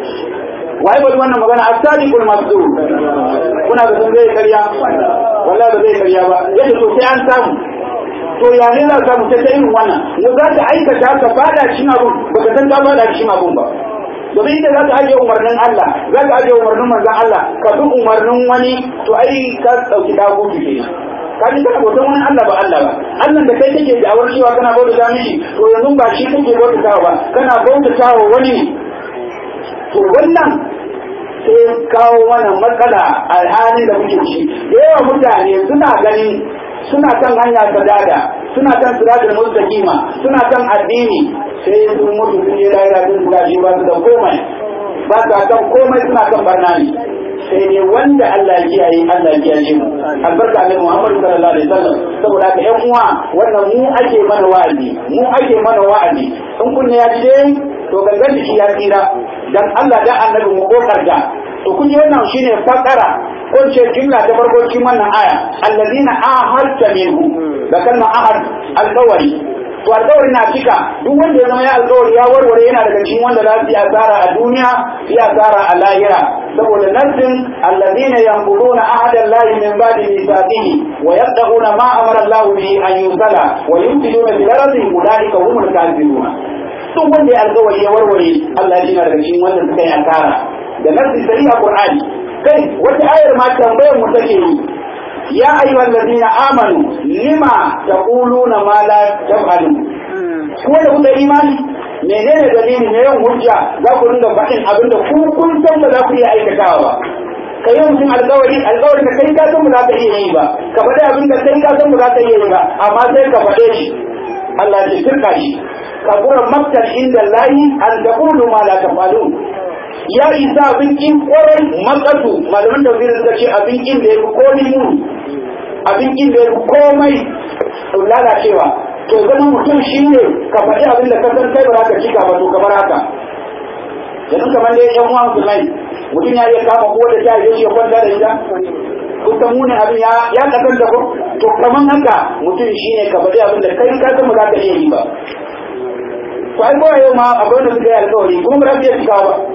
waye bari wannan magana as-sadiqul masdur kuna da sun zai karya wallahi ba zai karya ba yadda to sai an samu to ya ne za samu ta irin wannan mu za ta aikata ka fada cikin abun baka san ka fada cikin abun ba domin inda za ka ajiye umarnin Allah za ka ajiye umarnin manzon Allah ka bi umarnin wani to ai ka dauki dagutu kenan ka ji kana bautan wani Allah ba Allah ba Allah da kai kake da awar cewa kana bauta mishi to yanzu ba shi kake bauta ba kana bauta wa wani ne to wannan sai kawo mana matsala a halin da muke ci da yawa mutane suna ganin suna kan hanya ta dada suna kan siratul mustaqima suna kan addini sai sun mutu sun je lahira sun suka ji ba su da komai ba su kan komai suna kan barna ne sai ne wanda Allah ya kiyaye Allah ya kiyaye mu albarka ne Muhammadu sallallahu alaihi wasallam saboda haka ƴan uwa wannan mu ake mana wa'azi mu ake mana wa'azi in kunne ya ji to gangan jiki ya tsira dan Allah da annabi mu kokarta to kun ji wannan shine fakara ko ce jumla ta farko cikin wannan aya alladina ahadta minhu da kalma ahad alqawari to alƙawari na cika duk wanda ya zama ya alƙawari ya warware yana daga cikin wanda za su yi asara a duniya su yi asara a lahira saboda nassin alladhina yanquduna ahada Allah min ba'di mithaqihi wa yaqta'una ma amara Allah bihi an yusala wa yufsiduna fil ardi ulaika humul kafirun duk wanda ya alƙawari ya warware Allah ya jina daga cikin wanda suka yi asara da nasi sari a Qur'ani kai wata ayar ma tambayar mu take yi ya ayyuhal ladina amanu lima taquluna ma la taf'alun ko da kuka imani menene dalili ne yin hujja za ku dinga faɗin abin da ku kun san ba za ku iya aikatawa ba ka yi mutum alkawari alkawari da kai ka san ba za ka iya yi ba ka faɗi abin da kai ka san ba za ka iya yi ba amma sai ka faɗe shi Allah ya firka shi ka kura maktar inda layi an taqulu ma la tafalun ya isa abin kin kwarai matsatu malaman tafsirin suka ce abin kin da ya fi komai muni abin kin da ya fi komai lalacewa to zama mutum shi ne ka faɗi abin da ka san kai ba za ka cika ba to kamar haka yanzu kamar dai yan uwan musulmai mutum ya iya kama ko da ta yi ya kwanta da ita kusan munin abin ya ya kasar da ko to kamar haka mutum shi ne ka faɗi abin da kai ka san ba za ka iya yi ba to ai ko yau ma akwai wanda suka yi alƙawari kuma ba za su iya cikawa ba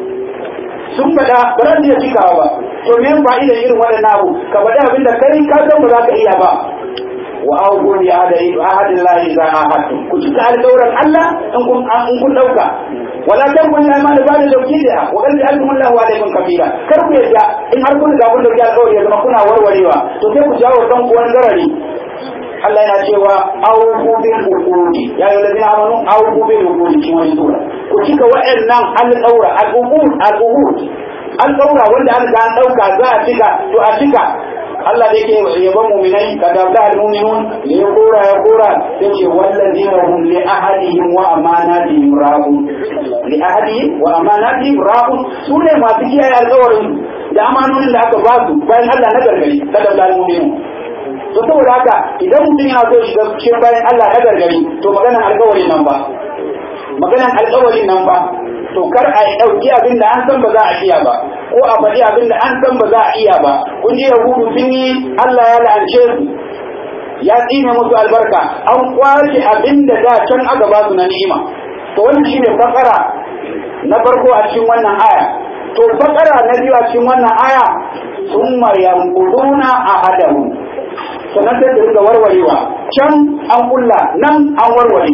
sun faɗa ba za su iya cikawa ba to me fa'idar irin waɗannan abu ka faɗi abin da kai ka san ba za ka iya ba wa auku bi ahadin lahi za a hatu ku cika alƙawran Allah in kun in kun dauka wala tanqul iman da bani dauki da wa qad ja'altum Allahu alaykum kafira kar ku yadda in har kun ga kun dauki alƙawari ya zama kuna warwarewa to sai ku jawo dan ku wani garari Allah yana cewa auku bil uqudi ya ayyuhal ladina amanu auku bil uqudi cikin wani sura ku cika wa'annan alƙawra al-uqud al-uqud alƙawra wanda an ga an dauka za a cika to a cika Allah da yake yaban mu'minai ka dabda al-mu'minun ne ya kora ya kora yace wallazina hum li ahadihim wa amanatihim ra'un li ahadihim wa amanatihim ra'un sune masu kiyaye alƙawarin da amanonin da aka ba su bayan Allah na gargari ka dabda al-mu'minun to saboda haka idan mutum yana so shiga cikin bayan Allah na gargari to maganan alƙawarin nan ba maganan alƙawarin nan ba to kar a ɗauki abin da an san ba za a iya ba ko a faɗi abin da an san ba za a iya ba kun ji yahudu sun yi Allah ya la'ance su ya tsine musu albarka an kwace abin da da can aka ba su na ni'ima to wannan shine fakara na farko a cikin wannan aya to fakara na biyu a cikin wannan aya summa yanquduna ahadahu sannan sai da rika warwarewa can an kulla nan an warware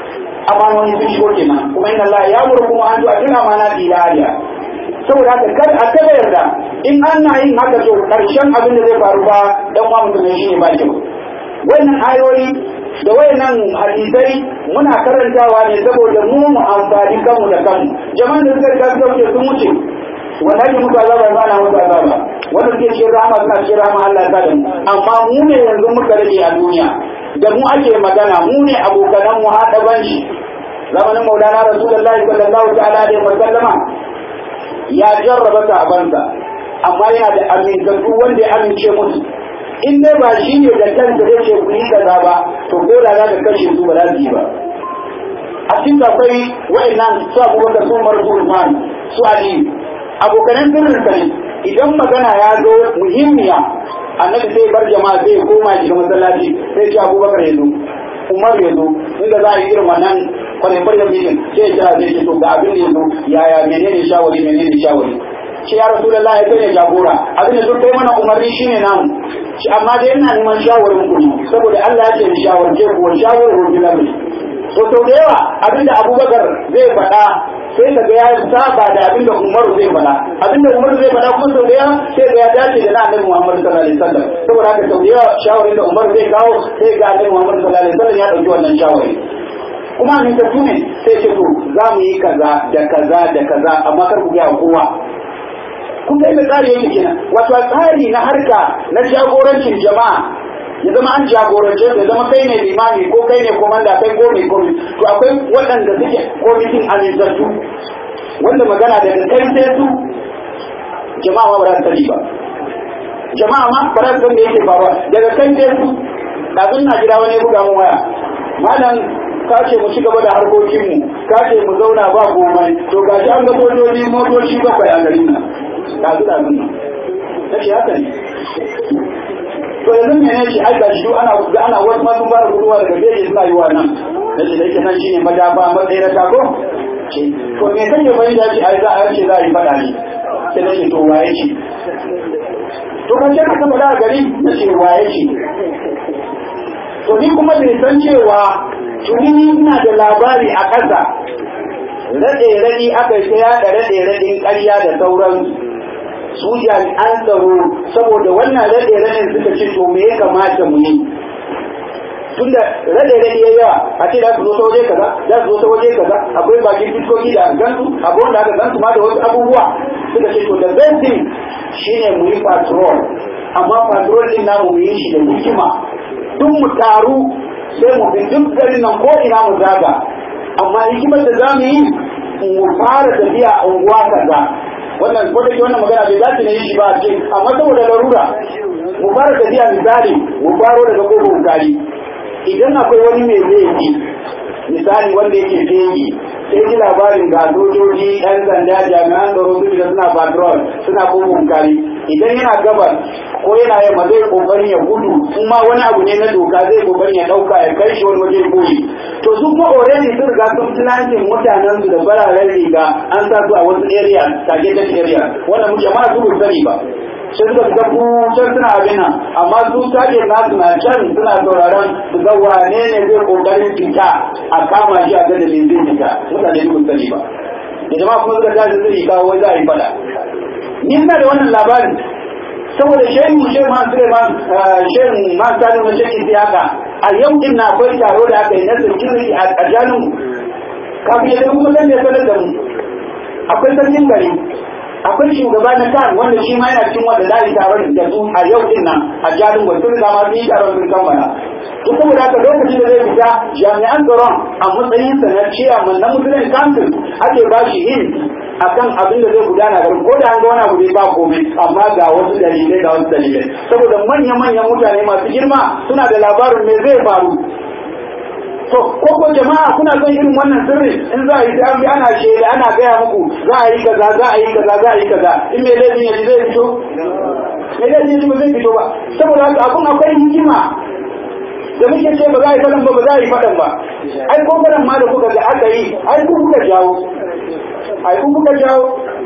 amanoni sun shigo kenan kuma inna Allah ya murku an zuwa kina amana dilaliya saboda haka kar a kada yarda in an na yin haka to karshen abin da zai faru ba dan uwa mutum shi ne ba kyau wannan ayoyi da wayannan hadisai muna karantawa ne saboda mu mu amfani kanmu da kanmu jama'an da suka riga suka wuce sun wuce wanda ake musu azaba ba na musu azaba wanda suke cikin rahama suna cikin rahama Allah ta da mu amma mu ne yanzu muka rage a duniya da mu ake magana mu ne abokanan mu haɗa banshi zamanin maulana rasulullahi sallallahu ta'ala alaihi wa sallama ya jarraba sahabansa amma yana da amintattu wanda ya amince musu in dai ba shi ne da kansa zai ce ku yi kaza ba to ko da za ka kashe su ba za su yi ba a cikin akwai wa'annan su abubakar su umar su usman su aliyu abokanan sirrin ne idan magana ya zo muhimmiya annabi sai bar jama'a sai koma shiga masallaci sai ce abubakar ya zo umar ya zo inda za a yi irin wannan kwanan da mijin sai ya zai ce to ga abin da ya zo yaya menene shawari menene shawari shi ya rasu da ya kai jagora abin da duk kai mana umarni shine namu shi amma dai ina neman shawarin ku saboda Allah ya ce ni shawarce ku wa shawarin ku bil to sau da yawa abin da Abubakar zai faɗa sai ka ga ya saba da abin da Umaru zai faɗa abin da Umaru zai faɗa kuma sau da yawa sai ga ya dace da na Annabi Muhammad sallallahu alaihi wasallam saboda haka sau da yawa shawarin da Umaru zai kawo sai ga Annabi Muhammad sallallahu alaihi wasallam ya dauki wannan shawari kuma ne ta tune sai ce to za mu yi kaza da kaza da kaza amma kar ku ga kowa kun ga inda tsari yake kenan wato tsari na harka na jagorancin jama'a ya zama an jagorance ya zama kai ne limami ko kai ne komanda kai ko mai komi to akwai waɗanda suke komitin amintattu wanda magana daga kai sai su jama'a ma ba za su sani ba jama'a ma ba za su san da yake faruwa daga kai sai su kafin na jira wani ya buga mun waya malam ka ce mu ci gaba da harkokinmu ka ce mu zauna ba komai to gashi an ga motoci motoci bakwai a garin nan ɗazu ɗazun nan na ce haka ne to yanzu ne ne shi ai ga shi ana ga ana wasu ma sun fara guduwa daga gefe suna yi wa nan na ce da yake nan shine madafa matsayi na tako ce to me kan ya bayyana shi ai za a ce za a yi faɗa ne sai na ce to waye ce to kan ce ka taɓa da gari na ce waye ce to ni kuma bai san cewa tuni ina da labari a ƙasa raɗe-raɗi aka yi ta yaɗa raɗe-raɗin ƙarya da sauran su jami'an tsaro saboda wannan raɗe-raɗin suka ce to me ya kamata mu yi tunda raɗe-raɗi ya yawa a ce za su zo ta waje kaza za su zo ta waje kaza akwai bakin fiskoki da gansu akwai wanda aka gansu ma da wasu abubuwa suka ce to the best thing shine mu yi patrol amma patrol din namu mu yi shi da hikima duk mu taru sai mu bi duk garin nan ko ina mu zaga amma hikimar da za mu yi mu fara tafiya a unguwa kaza wannan ko da ke wannan magana bai dace ne shi ba a cikin amma saboda larura mu fara tafiya misali mu faro daga kofar gari idan akwai wani mai laifi misali wanda yake fegi sai ji labarin ga sojoji yan sanda jami'an tsaro su da suna patrol suna kofar gari idan yana gabas ko yana yamma zai kokarin ya gudu in ma wani abu ne na doka zai kokarin ya dauka ya kai shi wani waje koyi to su ko already sun riga sun planting mutanen su da fararen riga an sa su a wasu area targeted area wanda mu jama'a su ba sani ba sai suka fita ku can suna abin nan amma su target nasu na can suna sauraron su ga wane ne zai kokarin fita a kama shi a gada ne zai fita mutane su ba sani ba da jama'a kuma suka tashi zai kawo wai za a yi fada ni ina da wannan labarin saboda shehu shehu ma Suleiman shehu ma Sani na shehu siyaka a yau din na akwai taro da aka yi na security a jalin kafin ya kuma zan ya sanar da mu akwai sarkin gari akwai shugaba na kan wanda shi ma yana cikin wanda za a yi taron da su a yau din nan a jalin gwai sun zama sun yi taron sun kammala to saboda haka lokacin da zai fita jami'an tsaron a matsayin sa na ciyaman na musulun council ake ba shi hin akan abin da zai gudana garin ko da an ga wani abu zai ba komai amma ga wasu dalilai ga wasu dalilai saboda manya-manyan mutane masu girma suna da labarin me zai faru to ko ko jama'a kuna son irin wannan sirri in za a yi sai ana shaida ana gaya muku za a yi kaza za a yi kaza za a yi kaza in me laifin yaji zai fito me laifin yaji ba zai fito ba saboda haka abun akwai hikima da muke ce ba za a yi faɗan ba ba za a yi faɗan ba ai ko faɗan ma da kuka ga aka yi ai ku kuka jawo ai ku kuka jawo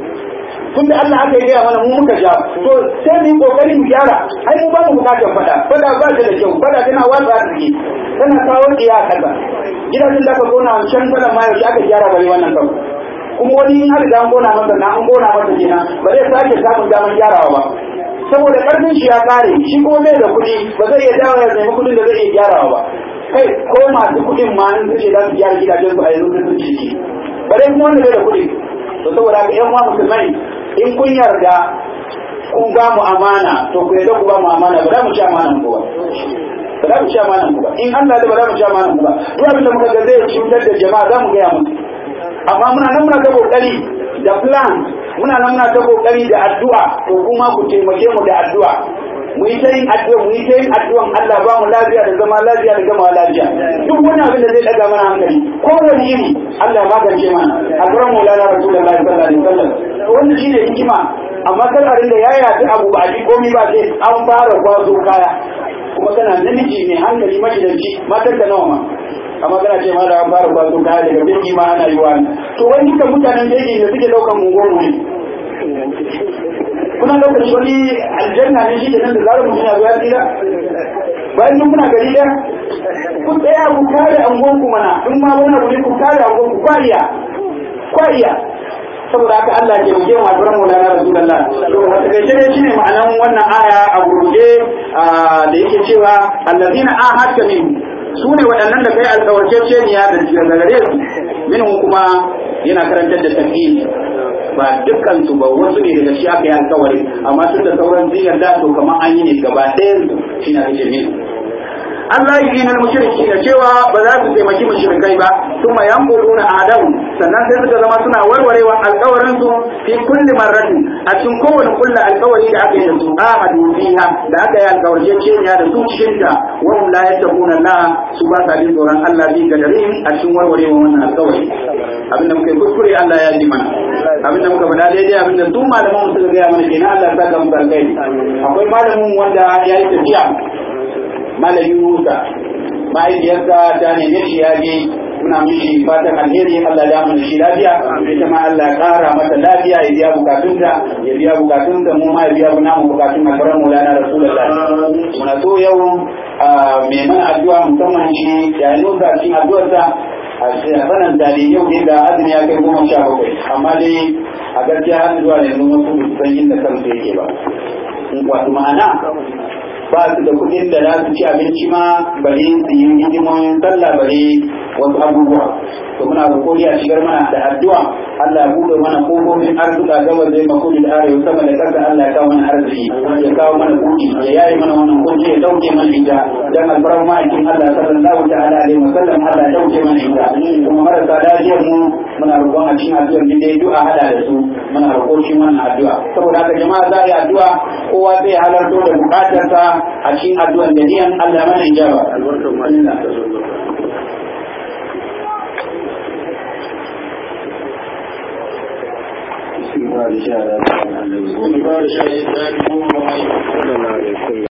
tun da Allah aka yi gaya mana mu muka jawo to sai mu yi kokari mu gyara ai mu ba mu bukatar faɗa faɗa ba ta da kyau faɗa tana watsa arziki tana kawo iya kaza gidajen da aka kona wancan faɗan ma yaushe aka gyara bari wannan kan kuma wani in har da an kona masa na an kona masa kenan ba zai sake samun damar gyarawa ba saboda karfin shi ya kare shi ko bai da kuɗi ba zai iya dawo ya nemi kuɗin da zai iya gyarawa ba kai ko masu kuɗin ma in suke za su gyara gidajen su a yanzu sun ciki ba dai kuma wanda bai da kuɗi to saboda haka yan uwa musulmai in kun yarda kun ba mu amana to ku yarda ku ba mu amana ba za mu ci amanan ku ba ba za mu ci amanan ku ba in Allah da ba za mu ci amanan ku ba duk abin da muka ga zai cutar da jama'a za mu gaya musu amma muna nan muna ta kokari da plan muna nan muna ta kokari da addu'a to kuma ku taimake mu da addu'a mu yi ta yin addu'a mu yi ta yin addu'an Allah ba mu lafiya da zama lafiya da gama lafiya duk wani abin da zai daga mana hankali ko wani iri Allah ya magance mana alquran maulana rasulullahi sallallahu alaihi wasallam wannan shine hikima amma kar a rinda yaya ta abu ba a ji komai ba sai an fara kwazo kaya kuma kana namiji mai hankali magidanci matar da nawa ma amma kana ce ma da an fara kwazo kaya daga birni ma ana yi wani to wani duka mutanen jeji da suke daukan mungomu ne kuna lokaci wani aljanna ne shi da nan da zarar mutum ya zo ya tsira bayan duk kuna gari ɗaya ku tsaya ku kare angonku mana in ma wani abu ne ku kare angonku kwariya kwariya saboda haka Allah ke muje wa duran mu na Rasulullah to a takaice ne shine ma'anan wannan aya a gurguje da yake cewa allazina ahadka min su ne waɗannan da kai alƙawarceceniya da gare su minhum kuma yana karantar da tafiyi ba dukkan su ba wasu ne daga shi aka yi alkawari amma tun da sauran ziyar da to kamar an yi ne gaba ɗayan su shi na rike min Allah yi na mushriki da cewa ba za su taimaki mushrikai ba kuma yanquluna adamu sannan sai suka zama suna warwarewa alkawarin su fi kulli marratin a cikin kowane kulla alkawari da aka yi da su ahadu fiha da aka yi alkawarceceniya da su cikin ta wa hum la yattaquna Allah su ba sa jin tsoron Allah bi gadarin a cikin warwarewa wannan alkawari abinda muka yi kuskure Allah ya ji mana abinda muka faɗa daidai abinda su malaman mu suka gaya mana kenan Allah ya saka muku alkhairi akwai malamin wanda ya yi tafiya malam Yunusa mahaifiyarsa ta neme shi ya je muna mishi fatan alheri Allah ya mana shi lafiya ita ma Allah ya kara mata lafiya ya biya bukatunta ya biya bukatunta mu ma ya biya namu bukatun alfaran mulana rasulullah muna so yau mai mana addu'a musamman shi yayin nusa cikin addu'arsa a sanan da ne yau da azumi ya kai goma sha bakwai amma dai a gaskiya har zuwa yanzu wasu ba su san inda kansu yake ba wato ma'ana ba su da kuɗin da za su ci abinci ma bari su yi hidimomin sallah bari wasu abubuwa to muna roƙo a shigar mana da addu'a Allah ya buɗe mana kofofin arzuka gaba zai mako da arewa sama da ƙasa Allah ya kawo mana arziki ya kawo mana kuɗi ya yayi mana wannan kunci ya dauke mana ita dan alfarar ma'aikin Allah sallallahu ta'ala alaihi wa sallam Allah ya dauke mana ita kuma marasa lafiyar mu muna roƙon a cikin addu'ar da dai du'a hada da su muna roƙo shi wannan addu'a saboda haka jama'a za a yi addu'a kowa zai halarto da bukatarsa a cikin addu'ar da niyan Allah mana ijaba Ba da sha da